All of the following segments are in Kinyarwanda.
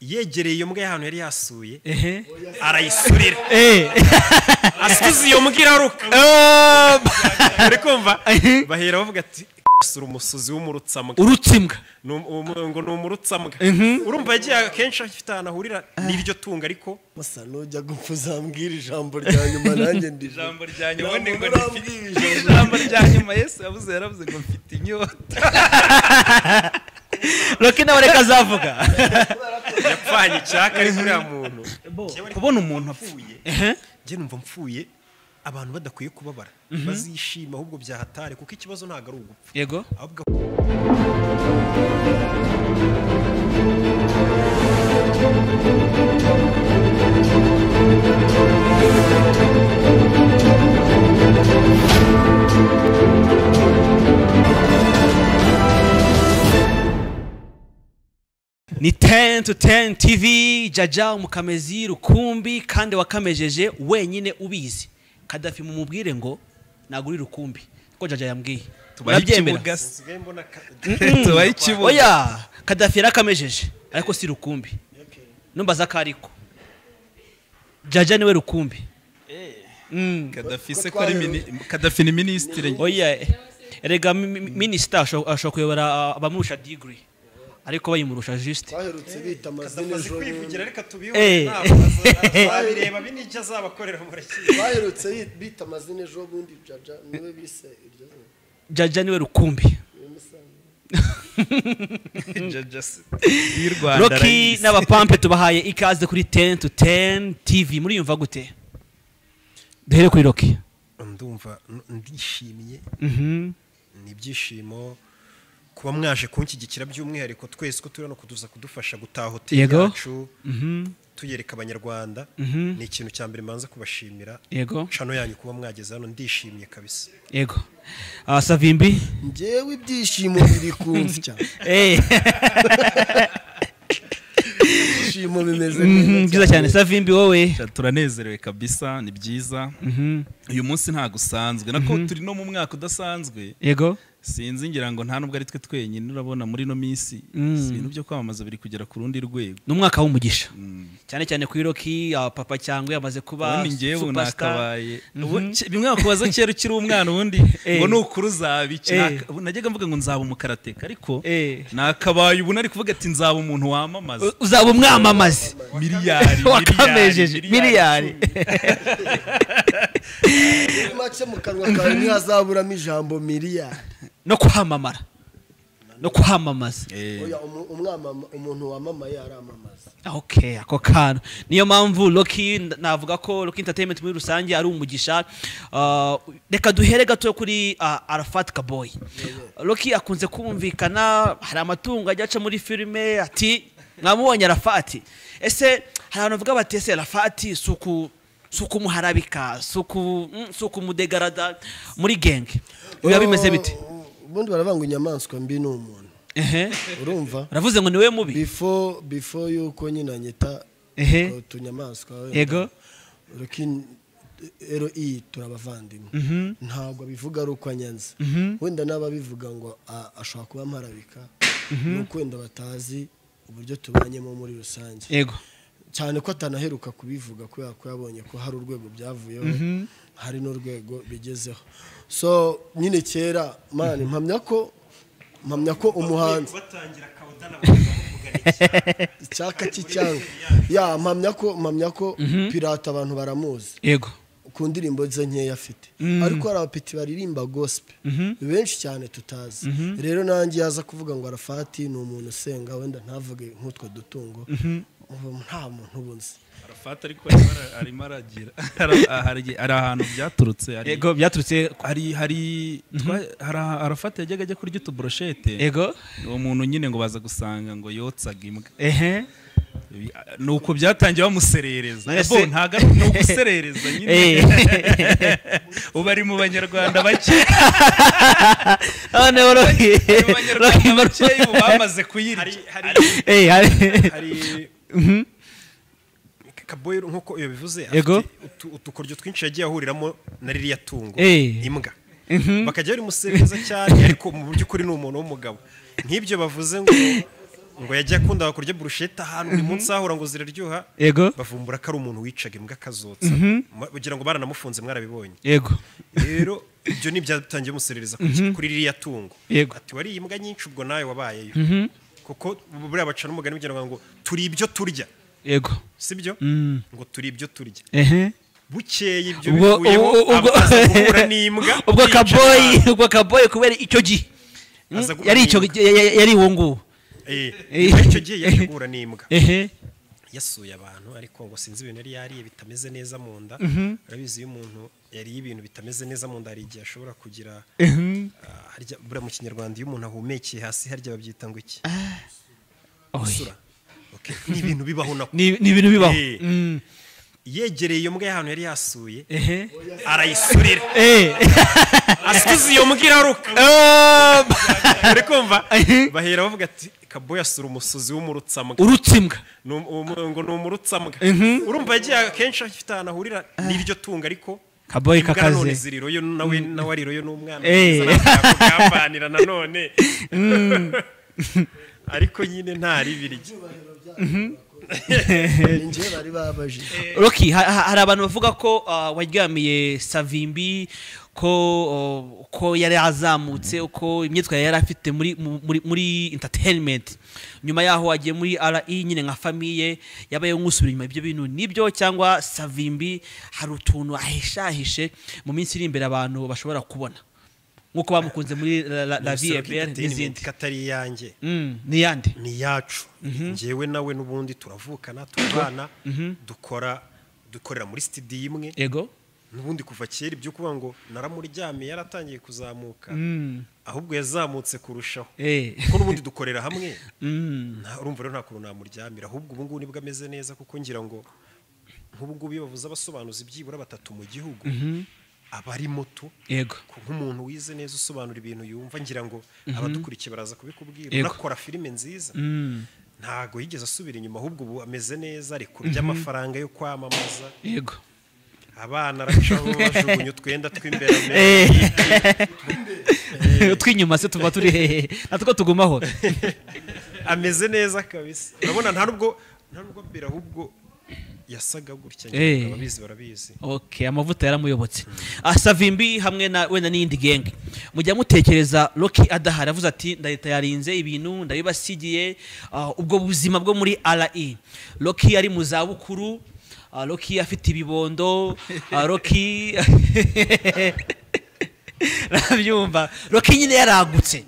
yegereye iyo mbwa y'ahantu yari yasuye ehe arayisurira Eh. asubiza iyo mbwa iraruka Oh, uri kumva Ehe. bahera bavuga ati sura umusuzi w'umurutsambwa urutse imbwa Ni um- um- ngo ni umurutsambwa Mhm. urumva yagiye akenshi afite ahantu ahurira n'iryo tunga ariko basa n'ujya gupfa uzambwira ijambo rya nyuma nanjye ndi ijambo rya nyuma Nta ni ngo muntu rifite urambwira ijambo. ijambo rya nyuma yesu yavuze yaravuze ngo mfite inyota roki nawe reka azavuga yapfanye icyaka ari muri uriya muntu kubona umuntu apfuye Ehe. njye numva mpfuye abantu badakwiye kubabara bazishima ahubwo byahatare kuko ikibazo ntabwo ari ugupfa yego ahubwo ni 10 to 10 tv jaja umukamezi rukumbi kandi wakamejeje wenyine ubizi kadafi mumubwire ngo naguri rukumbi ko jaja yambwiye tubaye Urabyemera? ikibuga se nsigaye mbona ka- tubaye ikibuga oya kadafi yarakamejeje ariko si rukumbi numbaza ko ariko jaja niwe rukumbi Mm. kadafi se ko ari mini kadafi ni minisitiri oya eh, erega mi- mi- minisita asho- ashobora kuyobora ah, abamurusha digiri ariko bayimurusha juste twaherutse bita amazina amaze ejo kwivugira bundi ariko tubihure Eh. ntabwo azabireba binijya azabakorera umureki twaherutse bita amazina ejo bundi jaja niwe bise iryo zina jaja niwe rukumbi Niwe musanze. y'u rwanda roki arayise. n'abapampe tubahaye ikaze kuri 10 to 10 tv muriyumva gute duhere kuri roki ndumva n- ndishimye ni ibyishimo kuba mwaje kunshyigikira by'umwihariko twese ko turi hano kuduza kudufasha gutaha hoteli Yego. yacu tuyereka abanyarwanda ni ikintu cya mbere mbanza kubashimira yego cano yanyu kuba mwageze hano ndishimye kabisa yego Ah, savimbi njyewe ibyishimo biri ku nsya Eh, ibyishimo bimeze mhm, byiza cyane savimbi wowe Sha, turanezerewe kabisa ni byiza uyu munsi ntabwo usanzwe nako turi no mu mwaka udasanzwe yego sinzi ngira ngo nta nubwo ari twe twenyine urabona muri ino minsi Mm. ibintu byo kwamamaza biri kugera ku rundi rwego ni umwaka w'umugisha cyane cyane kuri roki ah, papa cyangwa yamaze kuba ubundi ngewe superstar nakabaye ubu ke- bimwe bakubaza kera ukiri umwana ubundi ngo nukura uzaba iki Eh. Naka- ubu najyaga mvuga ngo nzaba umukarateka ariko Eh. nakabaye ubu nari kuvuga ati nzaba umuntu wamamaza U- uzaba umwamamazi miliyari wakamejeje miliyari muri make mu kanwa kawe ntihazaburamo ijambo miliyari no kwamamara no kwamamaza Eh. oya umu- umwamama umuntu wamamaye aramamaza ok ako kantu niyo mpamvu roki nda- navuga ko roki entertainment muri rusange ari umugisha Ah, reka duhere gato kuri ah, arafat kaboyi roki akunze kumvikana hari amatungo ajya aca muri filime ati mwamubonye arafati ese hari abantu bavuga bati ese arafati si uku si ukumuharabika si uku- mm, si ukumudegarada muri genge biba bimeze bite Oh, ubundi baravuga ngo inyamaswa mbi ni umuntu ehe urumva uravuze ngo ni we mubi before before y'uko nyina nyita Ehe. utwo tunyamaswa wenda, Yego. Rukin- ROI turabavandimwe ntabwo abivuga ari uko anyanze wenda n'ababivuga ngo a- ashobora kuba amparabika nuko wenda batazi uburyo tubanyemo muri rusange yego cyane ko atanaheruka kubivuga kubera ko yabonye ko hari urwego byavuyeho hari n'urwego bigezeho so nyine kera mani mpamya ko mpamya ko umuhanzi batangira kawudana bakavuga iki icyaka cy'icyanga ya mpamya ko mpamya ko pirata abantu baramuzi yego ku ndirimbo ze nkeya afite ariko hari abapeti baririmba gosipe benshi cyane tutazi rero nanjye yaza kuvuga ngo arafati ni umuntu usenga wenda ntavuge nk'utwo dutungo ubu nta muntu ubu nzi arafata ariko arimo ara- arimo aragira Ara- ah, hari hari ahantu byaturutse hari yego byaturutse hari hari twa- hari aha- arafata yajyaga ajya kurya utuburoshete yego uwo muntu nyine ngo baza gusanga ngo yotsaga imbwa ehe ni uko byatangiye bamuserereza None Bo, se- ntago ari- ni uguserereza nyine ubu ari mu banyarwanda bake noneho roki ari mu banyarwanda bake ubu bamaze kuyirya hari hari Eh, hari- hari kaboyi nk'uko yabivuze Yego. afite utu- udukoryo twinshi yagiye ahuriramo na ririya tungo Eh. imbwa bakajya barimusereza cyane ariko mu by'ukuri ni umuntu w'umugabo nk'ibyo bavuze ngo ngo yajya akunda kurya burushete ahantu buri munsi ahora ngo ziraryoha yego bavumbura ko ari umuntu wicaga imbwa akazotsa Ma- kugira ngo baranamufunze mwarabibonye yego rero ibyo ni ibyatangiye umuserereza ku- kuri ririya tungo Yego. ati wariye imbwa nyinshi ubwo nawe wabayeyo kuko buriya baca n'umugani bagira ngo turi ibyo turya yego si byo Mm. ngo turi ibyo turya ehe bukeye ibyo ubwo bivuyeho ubwo- aba ubwo aza guhura n'imbwa ubwo yica kaboyi abantu. ubwo kaboyi kubera icyo gihe Mm, Aza guhura yari icyo n'imbwa. ya- ya- yari uwo nguwo Eh, Eh. nyuma y'icyo gihe yaje guhura n'imbwa ehe yasuye abantu ariko ngo sinzi ibintu yari yariye bitameze neza mu nda urabizi iyo umuntu yariye ibintu bitameze neza mu nda hari igihe ashobora kugira Mhm. ah, harya buriya mu kinyarwanda iyo umuntu ahumekeye hasi harya babyita ngo iki Oy. isura Okay. ni ibintu bibaho nako ni ni ibintu bibaho Eh. Mm. yegereye iyo mbwa y'ahantu yari yasuye ehe arayisurira Eh. asize iyo mbwa iraruka Um, uri kumva Eh. bahera bavuga ati kaboya asura umusuzi w'umurutsamuga urutse imbwa Ni um- um- ngo ni umurutsamuga Mhm. urumva yagiye akenshi afite ahantu ahurira n'iryo tungo ariko Kaboyi imbwa kakaze. nanone ziriroyo nawe nawe ariroyo n'umwana Eh. kugeza nawe akakugambanira nanone ariko nyine nta ribirigi ni njyewe bari babajije roki ha- ha- hari abantu bavuga ko ah, waryamiye savimbi ko oh, ko yari yazamutse uko imyitwarire yari afite muri mu- muri muri entertainment nyuma yaho wagiye muri RE nyine nka famiye yabaye nk'usubira inyuma ibyo bintu nibyo cyangwa savimbi hari utuntu ahishahishe mu minsi iri imbere abantu bashobora kubona nk'uko bamukunze muri la, la, la vie est belle n'izindi katari iyanjye Mm, ni yandi ni iyacu njyewe nawe n'ubundi turavukana turabana dukora dukorera muri sitidiyo imwe ego n'ubundi kuva kera ibyo kuvuga ngo naramuryamiye yaratangiye kuzamuka Mm. ahubwo yazamutse kurushaho eh kuko n'ubundi dukorera hamwe mm. nta- urumva rero nta kuntu namuryamira ahubwo ubu ngubu nibwo ameze neza kuko ngira ngo nk'ubu ngubu iyo bavuze abasobanuzi byibura batatu mu gihugu aba ari muto yego ku- nk'umuntu wize neza usobanura ibintu yumva ngira ngo abadukurikiye baraza kubikubwira Yego. unakora filime nziza Mm. ntago yigeze asubira inyuma ahubwo ubu ameze neza ari kurya amafaranga yo kwamamaza yego abana aracaho bajugunya utwenda tw'imbere utw'inyuma se tuba turi hehe natwo tugumaho ameze neza kabisa urabona nta nubwo nta nubwo mbere ahubwo yasaga gutya Eh. nyine ababizi barabizi okay amavuta yaramuyobotse Ah, savimbi hamwe na wenda n'iyindi genge mujya mutekereza roki adahari avuze ati ndahita yarinze ibintu ndabibasigiye ah, ubwo buzima bwo muri re roki ari mu zabukuru ah, roki afite ibibondo ah, roki nabyumva roki nyine yaragutse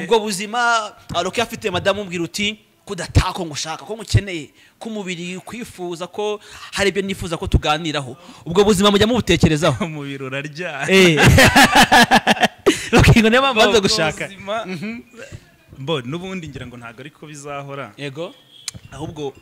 ubwo buzima ah, roki afite madamu ubwira uti kudataka ko ngushaka ko ngukeneye ko umubiri kwifuza ko hari ibyo nifuza ko tuganiraho ubwo buzima mujya mubutekerezaho mu biro urarya Eh. roki ngo niyo mpamvu banza gushaka mbo n'ubundi ngira ngo ntabwo ariko bizahora yego ahubwo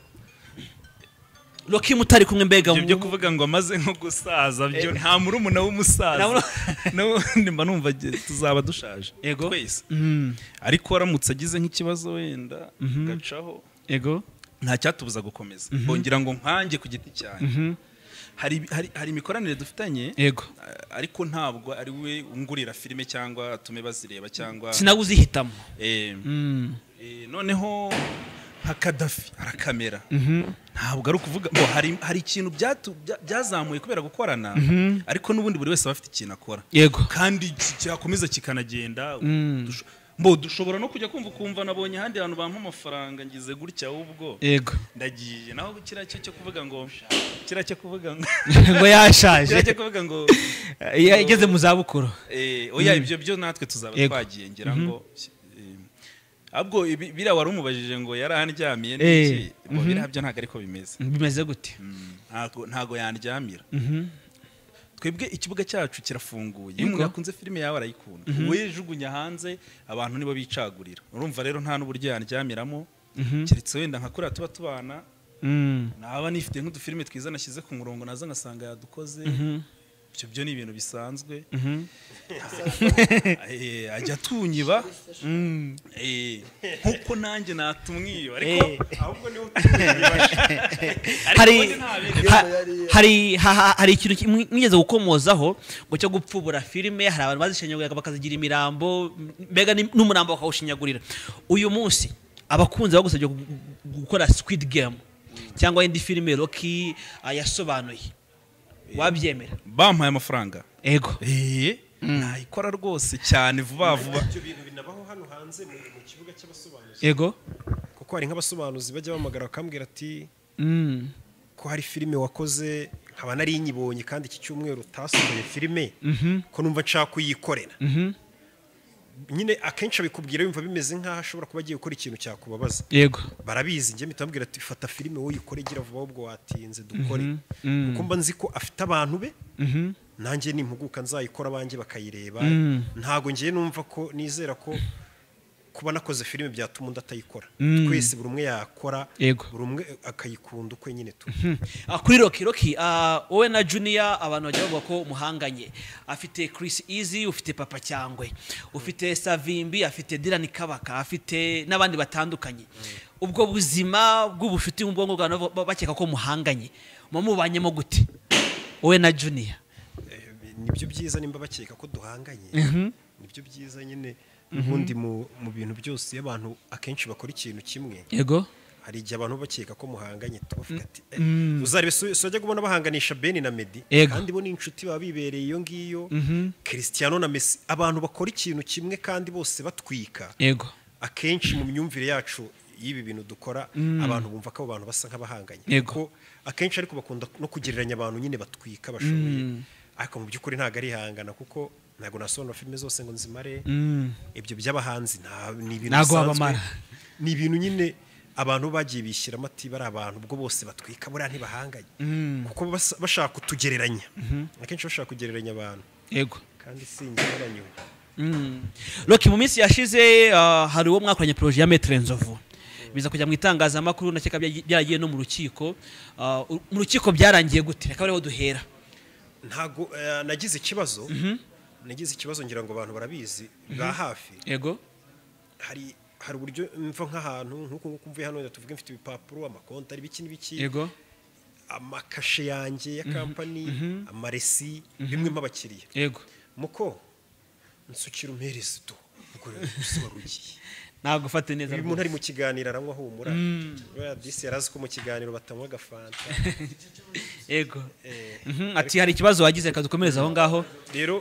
roki mutari kumwe mbega ibyo byo mu- kuvuga ngo amaze nko gusaza byo nta murumuna w'umusaza Nta muru- n'ubundi mba numva agiye- tuzaba dushaje Yego. twese Mm, ariko waramutse agize nk'ikibazo wenda gacaho yego nta cyatubuza gukomeza bongira ngo nkange ku giti cyane hari hari- hari imikoranire dufitanye yego a- ariko ntabwo ari we wungurira filime cyangwa atume bazireba cyangwa sinawuzihitamo eh, Mm, eh, noneho nka kadafi arakamera ntabwo ari ukuvuga ngo hari hari ikintu byatu- bya- byazamuye kubera gukorana ariko n'ubundi buri wese aba afite ikintu akora yego kandi ki- cyakomeza kikanagenda Mm. dusho- mbo dushobora no kujya kumva ukumva nabonye ahandi hantu bampa amafaranga ngize gutya ahubwo yego ndagiye naho kiriya cyo cyo kuvuga ngo kiriya cyo kuvuga ngo ngo kiriya yashaje cyo kuvuga ngo Ya- igeze mu zabukuru eh, oya ibyo byo natwe tuzaba Yego. twagiye ngira ngo eh, ahubwo ibi- biriya wari umubajije ngo yarahandyamiye Eh, n'iki ngo biriya byo ntabwo ariko bimeze bimeze gute Mm, ntago ntago yandyamira twebwe ikibuga cyacu kirafunguye iyo umuntu yakunze filime yawe arayikunda ubu yijugunya hanze abantu nibo bicagurira urumva rero nta n'uburyo yanjyamiramo keretse wenda nka kuriya tuba tubana Mm. naba nifite nk'udufilime twiza nashyize ku murongo naza ngasanga yadukoze ibyo byo ni ibintu bisanzwe Eh, ajya atunyiba Eh, nk'uko nanjye natumwiba ariko ahubwo niwe utumva hari nta ha- hari ha- ha- hari ikintu kimwe- mwigeze gukomozaho ngo cyo gupfubura filime hari abantu bazishinyagurira bakazigira imirambo mbega ni- n'umurambo bakawushinyagurira uyu munsi abakunzi bagusabye gu- gu- gukora squid game cyangwa indi filime roki yasobanuye wabyemera bampaye amafaranga ego eee nayikora rwose cyane vuba vuba ibyo bintu binabaho hano hanze mu mu kibuga cy'abasobanuzi ego kuko hari nk'abasobanuzi bajya bahamagara bakambwira ati ko hari filime wakoze nkaba nari nyibonye kandi iki cyumweru utasohoye filime ko numva nshaka kuyikorera nyine akenshi abikubwira yumva bimeze nk'aho ashobora kuba agiye gukora ikintu cyakubabaza yego barabizi njye mpita mbwira ati fata filime wowe uyikore gira vuba ahubwo watinze dukore kuko mba nzi ko afite abantu be nanjye nimpuguka nzayikora abanjye bakayireba ntabwo ngiye numva ko nizera ko kuba nakoze filime byatuma undi atayikora twese buri umwe yakora Yego. buri umwe akayikunda ukwe nyine tu Ah, kuri roki roki ah, wowe na juniya abantu bajya bavuga ko muhanganye afite Chris Easy ufite papa cyangwe ufite savimbi afite dirani kabaka afite n'abandi batandukanye ubwo buzima bw'ubucuti mu bwonko bwawe bavuga- bakeka ko muhanganye mumubanyemo gute wowe na juniya Eh, nibyo byiza nimba bakeka ko duhanganye nibyo byiza nyine n'ubundi mu mu bintu byose iyo abantu akenshi bakora ikintu kimwe yego hari igihe abantu bakeka ko muhanganye tubavuga ati eh, uzarebe si si wajya kubona bahanganisha beni na medi Yego. kandi bo ni inshuti baba bibereye iyo ngiyo christiano na mesi abantu bakora ikintu kimwe kandi bose batwika yego akenshi mu myumvire yacu y'ibi bintu dukora abantu bumva ko abo bantu basa nk'abahanganye Yego. kuko akenshi ariko bakunda no kugereranya abantu nyine batwika bashoboye ariko mu by'ukuri ntabwo arihangana kuko ntabwo nasobanura filime zose ngo nzimare ibyo by'abahanzi nta- ni ibintu Ntabwo bisanzwe. wabamara. ni ibintu nyine abantu bagiye bishyiramo ati bari abantu ubwo bose batwika buriya ntibahanganye kuko basa- bashaka kutugereranya akenshi bashaka kugereranya abantu yego kandi sinjye nyuma Roki mu minsi yashize ah, hari uwo mwakoranye poroje ya Maître Nzovu biza kujya mu itangazamakuru nakeka bya- byaragiye no mu rukiko Ah, u- mu rukiko byarangiye gute reka bariho duhera ntago eh, nagize ikibazo nagize ikibazo ngira ngo abantu barabizi ba hafi yego hari hari uburyo mva nk'ahantu nk'uku nguku mvuye hano reka tuvuge mfite ibipapuro amakonti ari biki n'ibiki yego amakashe yanjye ya kampani amaresi bimwe m'abakiriya yego muko nsukira umpereze do ubwo rero gusa warugiye ntabwo ufate neza uyu muntu ari mu kiganiro aranywa ahumura buriya disi yari azi ko mu kiganiro batanywa agafanta yego Mhm, ati hari ikibazo wagize reka dukomereze aho ngaho rero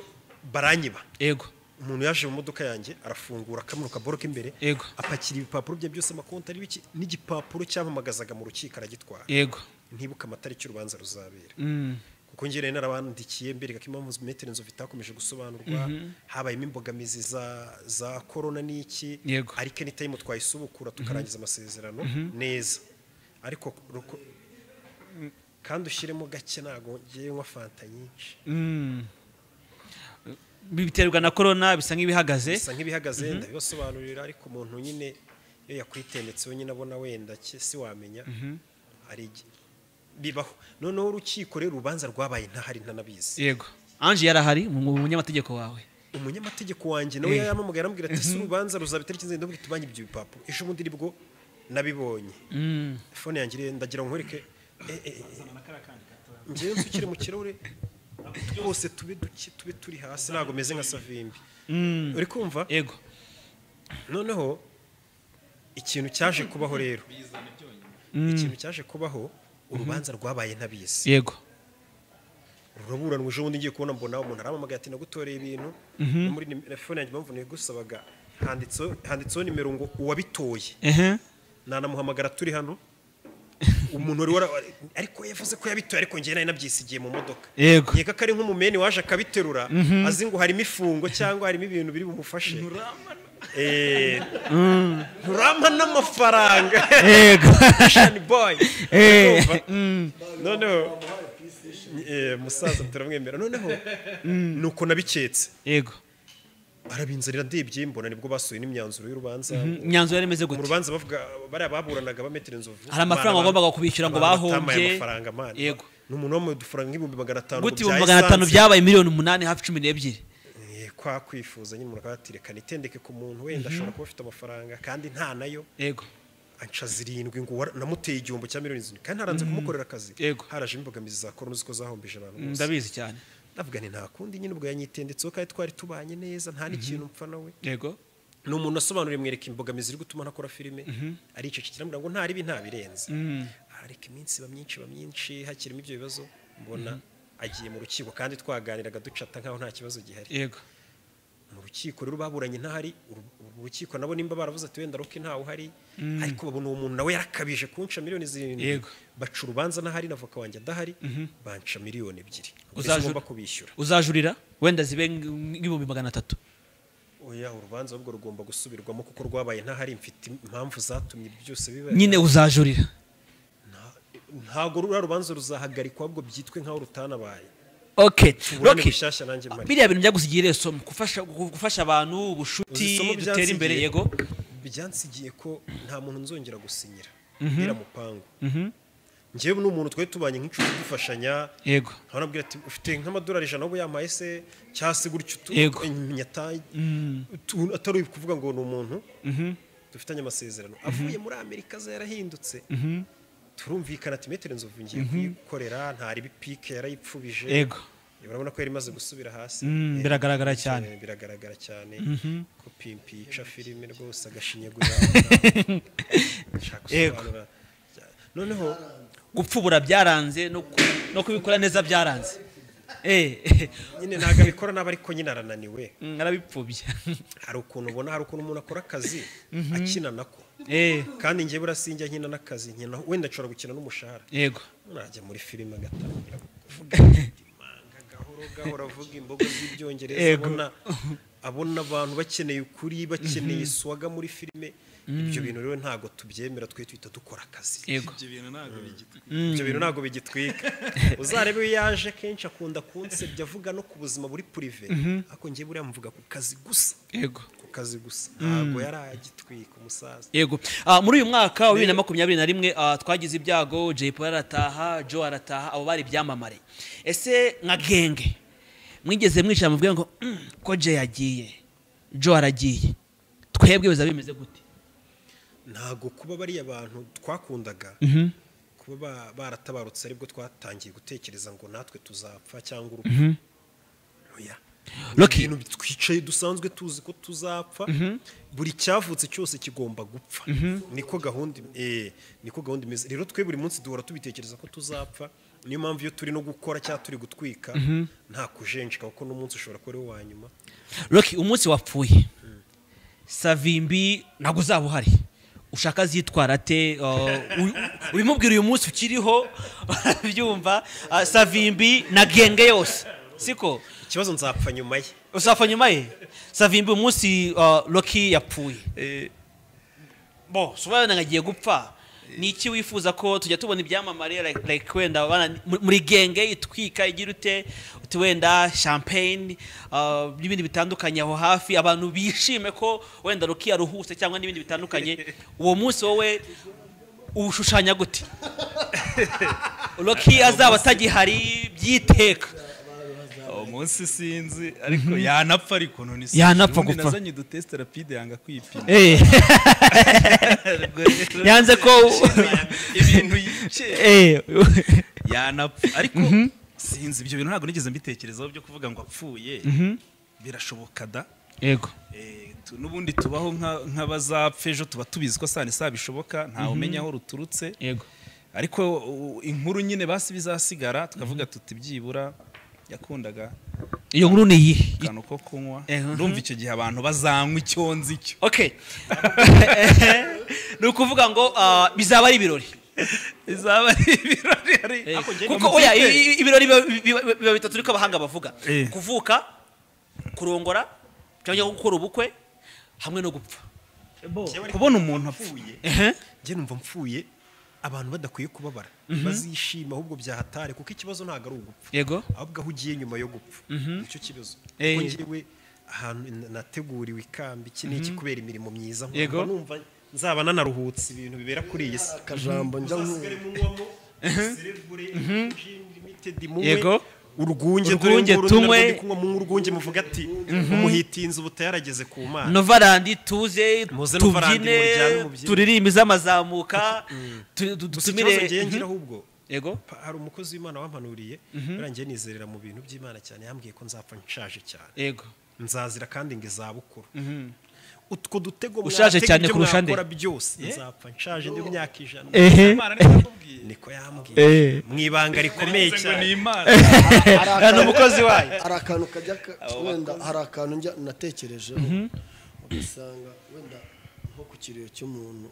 baranyiba yego umuntu yaje mu modoka yanjye arafungura kamwe kaboro k'imbere Yego. apakira ibipapuro bye byose amakonti ari biki n'igipapuro cyamamagazaga mu rukiko aragitwara yego ntibuke amatariki urubanza ruzabera Mm, kuko njye rero narabandikiye mbereka ko impamvu metero inzovu itakomeje gusobanurwa habayemo imbogamizi za za korona n'iki Yego. ariko ni tayimu twayisubukura tukarangiza amasezerano neza ariko ruko- kandi ushyiremo gake ntabwo ngewe nywa fanta nyinshi mm. biterwa na korona bisa nk'ibihagaze bisa nk'ibihagaze ndabibasobanurira ariko umuntu nyine iyo yakwitendetse wenyine abona wenda ki- si wamenya hari igi- bibaho noneho urukiko rero urubanza rwabaye ntahari ntanabizi yego anje yarahari mu mu munyamategeko wawe umunyamategeko wanjye nawe Eh. yarampamagaye arambwira ati si urubanza ruzaba itariki nzenda ndabwira tubanye ibyo bipapuro ejo bundi nibwo nabibonye Mm. fone yanjye ire- ndagira ngo nkwereke eh, eh, njyewe nsukire mu kirahure twose tube duke tube turi hasi ntabwo meze nka savimbi uri kumva yego noneho ikintu cyaje kubaho rero ikintu cyaje kubaho urubanza rwabaye ntabizi yego ruraburanwa ejo bundi ngiye kubona mbona umuntu aramamagaye ati nagutoreye ibintu no muri nim- telefone yanjye impamvu nigusabaga handitseho handitseho nimero ngo uwabitoye ehe nanamuhamagara turi hano umuntu wari wara ariko yavuze ko yabitoye ariko njye nari nabyisigiye mu modoka yego nkeka ko ari nk'umumeni waje akabiterura azi ngo harimo ifungo cyangwa harimo ibintu biri bumufashe Eh, nturama n'amafaranga yego Shani boy Eh, Urumva? noneho eh, musaza turamwemera noneho nuko nabiketse yego arabinzanira ndebye mbona nibwo basohoye n'imyanzuro y'urubanza imyanzuro yari imeze mu gute rubanza bavuga bariya baburanaga bametera inzovu Hari amafaranga Abana wagombaga kubishyura ngo abana bahombye. batamaye amafaranga man Yego. ni umuntu wamuye udufaranga nk'ibihumbi magana atanu ngo gute ibihumbi bya magana atanu essence. byabaye miliyoni umunani hafi cumi n'ebyiri Eh, kwa kwifuza nyine umuntu akaba yati reka nitendeke ku muntu wenda ashobora kuba afite amafaranga kandi nta nayo yego anca zirindwi ngo wara- namuteye igihombo cya miliyoni zirindwi kandi haranze kumukorera akazi Yego. haraje imbogamizi za korona uzi ko zahombije abantu bose ndabizi cyane ndavuga nti nta kundi nyine ubwo yanyitendetseho kandi twari tubanye neza nta n'ikintu mpfa nawe yego ni umuntu wasobanuriye mwereka imbogamizi iri gutuma ntakora filime ari icyo kiramubwira ngo nta bibi nta birenze arareka iminsi iba myinshi iba myinshi hakirimo ibyo bibazo mbona agiye mu rukiko kandi twaganiraga ducata nkaho nta kibazo gihari yego mu rukiko rero baburanye ntahari uru- uru rukiko nabo nimba baravuze ati wenda roke ntawe uhari ariko babona uwo muntu nawe yarakabije kunca miliyoni zirindwi Yego. baca urubanza ntahari na voka wanjye adahari banca miliyoni ebyiri mbese Uzajura- ngomba kubishyura uzajurira wenda zibe ng- nk'ibihumbi magana atatu oya urubanza ahubwo rugomba gusubirwamo kuko rwabaye ntahari mfite impamvu zatumye byose biba nyine uzajurira Nta- ntago ruriya rubanza ruzahagarikwa ahubwo byitwe nk'aho rutanabaye okay Uburane roki bushyashya nanjye mari. biriya bintu byagusigiye rero isomo gufasha gufasha abantu ubucuti Uzi isomo dutera byansigiye- imbere yego byansigiye ko nta muntu nzongera gusinyira mbwira mupangu ngewe n'umuntu twari tubanye nk'inshuti dufashanya yego nabwira ati ufite nk'amadolari ijana ubu yampaye se cyangwa se gutyo tu- Yego. nyataye Tu- atari uri kuvuga ngo ni umuntu dufitanye amasezerano avuye muri amerika aza yarahindutse turumvikana ati metero nzovu ngiye kuyikorera ntari bipike yarayipfubije yego urabona ko yari imaze gusubira hasi Mm, Eh, biragaragara eh, cyane. biragaragara cyane ko pimpi yica filime rwose agashinyagura Nshaka Yego. gusobanura. noneho gupfubura byaranze no ku- no kubikora neza byaranze eh nyine ntabwo abikora nabi ariko nyine arananiwe mm, arabipfubya hari ukuntu ubona hari ukuntu umuntu akora akazi akina nako eh kandi njye burasijya nkina n'akazi nkina wenda nshobora gukina n'umushahara yego najya muri filime agatangira kuvuga imanga gahoro gahoro avuga imbogo z'ibyongereza Yego. abona abona abantu bakeneye ukuri bakeneye swaga muri filime ibyo bintu rero ntabwo tubyemera twe twita dukora akazi yego ibyo bintu ntabwo bigitwa ibyo bintu ntabwo bigitwika uzarebe iyo yaje kenshi akunda kunsebya avuga no ku buzima buri purive ariko njye buriya mvuga ku kazi gusa yego ku kazi gusa ntabwo yari agitwika umusaza yego Ah, muri uyu mwaka wa bibiri na makumyabiri na rimwe ah, twagize ibyago jay paul arataha joe arataha abo bari ibyamamare ese nka genge mwigeze mwicara mubwira ngo "Mm, ko jay yagiye joe aragiye twebwe biza bimeze gute ntabwo kuba bariya bantu twakundaga kuba ba- baratabarutse aribwo twatangiye gutekereza ngo natwe tuzapfa cyangwa urupfu oya Ni Rocky. ibintu twicaye dusanzwe tuzi ko tuzapfa buri cyavutse cyose kigomba gupfa niko gahunda eh, niko gahunda imeze rero twe buri munsi duhora tubitekereza ko tuzapfa niyo mpamvu iyo turi no gukora cyangwa turi gutwika nta kujenjeka kuko n'umunsi ushobora kuba ari uwa nyuma roki umunsi wapfuye savimbi ntabwo uzaba uhari ushaka azitwara ate ah, u- ubimubwira uyu munsi ukiriho byumva savimbi na genge yose siko ikibazo nzapfa nyuma ye uzapfa nyuma ye savimbi umunsi uh, roki yapfuye bo sobanura ngo agiye gupfa ni iki wifuza ko tujya tubona ibyamamare like, like wenda bana- muri- muri genge itwika igira ute uti wenda champagne uh, n'ibindi bitandukanye aho hafi abantu bishime ko wenda roki yaruhutse cyangwa n'ibindi bitandukanye uwo munsi wowe uwushushanya gute roki azaba atagihari by'iteka uwo munsi sinzi ariko yanapfa ariko none sinzi Yanapfa ubundi gupfa. nazanye udutesite rapide yanga kwipima Eh. yanze ko ibintu yice Eh. yanapfa ariko sinzi ibyo bintu ntabwo nigeze mbitekerezaho byo kuvuga ngo apfuye birashoboka da yego Eh, tu- n'ubundi tubaho nka- nk'abazapfa ejo tuba tubizi ko saa ni saa bishoboka ntawe umenya aho ruturutse yego ariko u- inkuru nyine basi bizasigara tukavuga tuti byibura yakundaga iyo nkuru ni iyihe akantu ko kunywa Eh, mhm. ndumva icyo gihe abantu bazanywa icyonzi cyo okay ni ukuvuga ngo ah, bizaba ari ibirori bizaba ari ibirori ari- Eh, Ako njye kuko ni oya amakipe. i- i- ibirori biba- biba biba bitatu niko abahanga bavuga Eh. kuvuka kurongora cyangwa gukora ubukwe hamwe no gupfa kubona umuntu apfuye njye numva mpfuye abantu badakwiye kubabara bazishima ahubwo byahatare kuko ikibazo ntabwo ari ugupfa yego ahubwo aho ugiye nyuma yo gupfa nicyo kibazo Eh. kuko njyewe ahantu n- nateguriwe ikamba iki ni iki kubera imirimo myiza nkumva Yego. numva nzaba nanaruhutse ibintu bibera kuri iyi si akajambo njya uzasigare munywamo serebure gin limited munywe Yego. urwunge Urwunge dore nguru ni narwo tunywe. ndi kunywa munywe urwunge muvuga ati umuhitinzi ubu utayarageze ku mana novarandi tuze Muze Novarandi, tubyine muryame, mubyine. turirimbe izamazamuka tu- tu- gusa ikibazo ngewe dutumire ngira ahubwo yego Pa- hari umukozi w'imana wampanuriye birangiye nizerera mu bintu by'imana cyane yambwiye ko nzapfa nshaje cyane yego nzazira kandi ngo izabukuru utwo dutego Ushaje mwatega cyane ibyo kurusha nde? mwakora byose nzapfa nshaje ndi imyaka ijana ehe imana niyo yakubwiye niko yambwiye ehe mu ibanga rikomeye Narivuze ngo cyane ni imana ni umukozi wayo hari akantu kajya ka- wenda hari akantu njya natekerejeho ugasanga wenda nko ku kiriyo cy'umuntu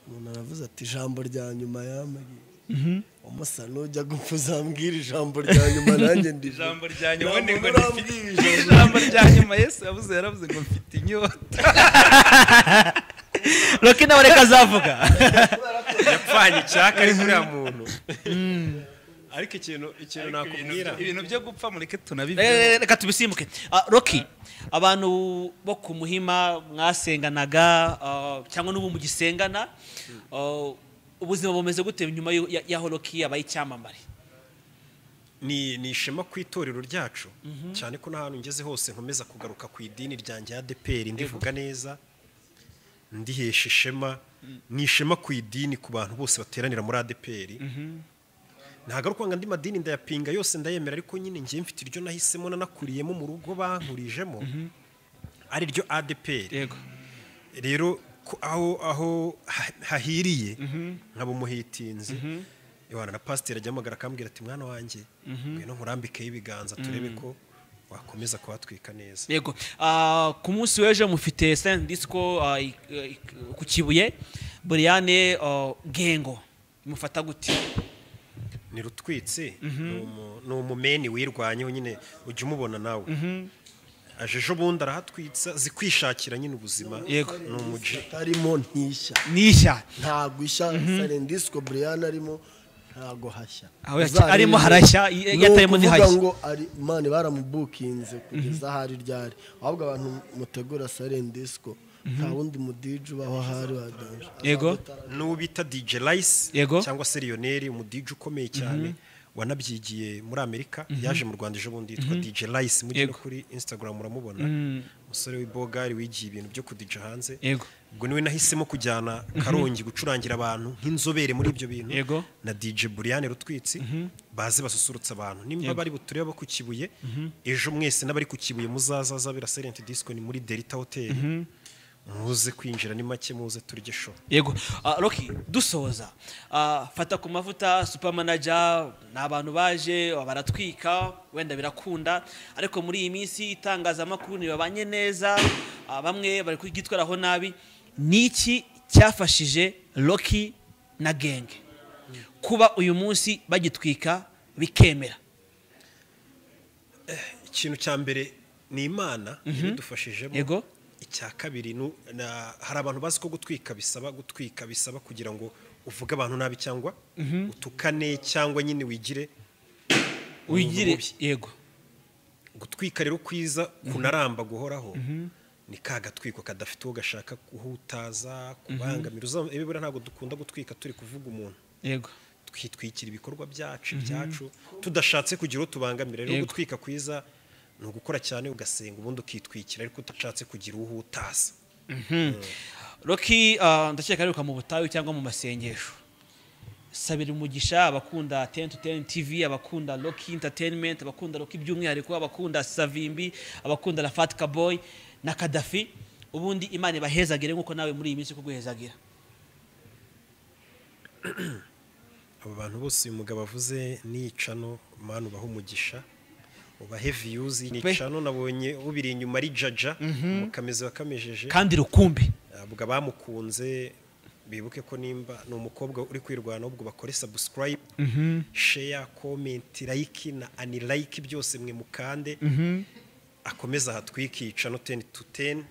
umuntu aravuze ati ijambo rya nyuma yambwiye umusa nujya gupfa uzambwira ijambo rya nyuma nanjye ndi ijambo rya nyuma ni ngo Ntabwo ndifite urambwira ijambo. ijambo rya nyuma yesu yavuze yaravuze ngo mfite inyota roki nawe reka azavuga yapfanye icyaka ari muri uriya muntu ariko ikintu ikintu nakubwira ibintu byo gupfa mureke tunabibye Eh, reka tubisimbuke Ah, roki abantu bo ku muhima mwasenganaga ah, cyangwa n'ubu mugisengana ah, ubuzima bumeze gute nyuma yo- ya- y'aho roki yabaye icyamamare ni ni ishema ku itorero ryacu cyane ko n'ahantu ngeze hose nkomeza kugaruka ku idini ryanjye ya deperi ndivuga neza ndihesha ishema ni ishema ku idini ku bantu bose bateranira muri adeperi ntagaruka ngo andi madini ndayapinga yose ndayemera ariko nyine njye mfite iryo nahisemo nanakuriyemo mu rugo bankurijemo ari ryo adeperi yego rero ko aho aho ha- hahiriye nkaba umuhitinzi Yohana na pasiteri ajya amagara akambwira ati mwana wanjye ngwino nkurambikeho ibiganza turebe ko wakomeza kuhatwika neza yego Ah, ku munsi w'ejo mufite saint disco ah, i- i- ku kibuye buriane ah, gengo mufata gute ni rutwitsi ni umu- ni umumeni wirwanyeho nyine ujya umubona nawe aje ejo bundi arahatwitsa zikwishakira nyine ubuzima Yego. ni umuji atarimo ntishya nishya ntabwo ishya sarendisiko buriyani arimo ntabwo hashya Aho yake- Uzarebe- arimo harashya, i- Ni yatarimo ukuvuga ntihashya. ngo ari mani baramubukinze kugeza aho ari ryari ahubwo abantu mutegura sarendisiko nta wundi mudije ubaho aho ari wadanje Yego. n'uwo bita dj rice Yego. cyangwa se lionel umudije ukomeye cyane wanabyigiye muri amerika yaje mu rwanda ejo bundi yitwa dj rice mujye no Yego. kuri instagram muramubona umusore w'ibogari wigiye ibintu byo kudija hanze Yego. ubwo niwe nahisemo kujyana karongi gucurangira abantu nk'inzobere muri ibyo bintu Yego. na dj buriane rutwitsi baze basusurutsa abantu nimba bari butureba abo ku kibuye ejo mwese n'abari ku kibuye muzazaza bira serenti disco ni muri delta hotel muze kwinjira ni make muze turye show yego Ah, roki dusoza Ah, fata ku mavuta supermanager ni abantu baje baratwika wenda birakunda ariko muri iyi minsi itangazamakuru ntibabanye neza ah, bamwe bari kugitwaraho nabi ni iki cyafashije roki na genge kuba uyu munsi bagitwika bikemera ikintu cya mbere ni imana ibidufashijemo Yego. icya kabiri nu- na- hari abantu bazi ko gutwika bisaba gutwika bisaba kugira ngo uvuge abantu nabi cyangwa utukane cyangwa nyine wigire umuntu wigire mubi. yego gutwika rero kwiza kunaramba guhoraho ni ka gatwiko kadafite uwo gashaka guhutaza kubangamira Uzam- ibibura ntabwo dukunda gutwika turi kuvuga umuntu yego twitwikira ibikorwa byacu ibyacu tudashatse kugira uwo tubangamira rero Yego. gutwika kwiza ni ugukora cyane ugasenga ubundi ukitwikira ariko udashatse kugira uwo uhutaza roki ah, ndakeka ariruka mu butayu cyangwa mu masengesho sabira umugisha abakunda ten to ten tv abakunda roki entertainment abakunda roki by'umwihariko abakunda savimbi abakunda rafat kaboy na kadafi ubundi imana ibahezagire nk'uko nawe muri iyi minsi kuguhezagira abo bantu bose uyu mugabo avuze nicano manu ubaha umugisha ubahe viyuzi nicano nabonye ubiri inyuma ari jaja mukameze wakamejeje kandi rukumbi ntabwo abamukunze bibuke ko nimba ni umukobwa uri kwirwana ahubwo bakore subscribe share comment like na unlike byose mwe mukande akomeza ahatwikica no 10 to 10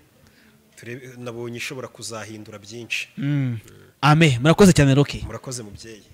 turebe nabonye ishobora kuzahindura byinshi ame murakoze cyane roki murakoze mubyeyi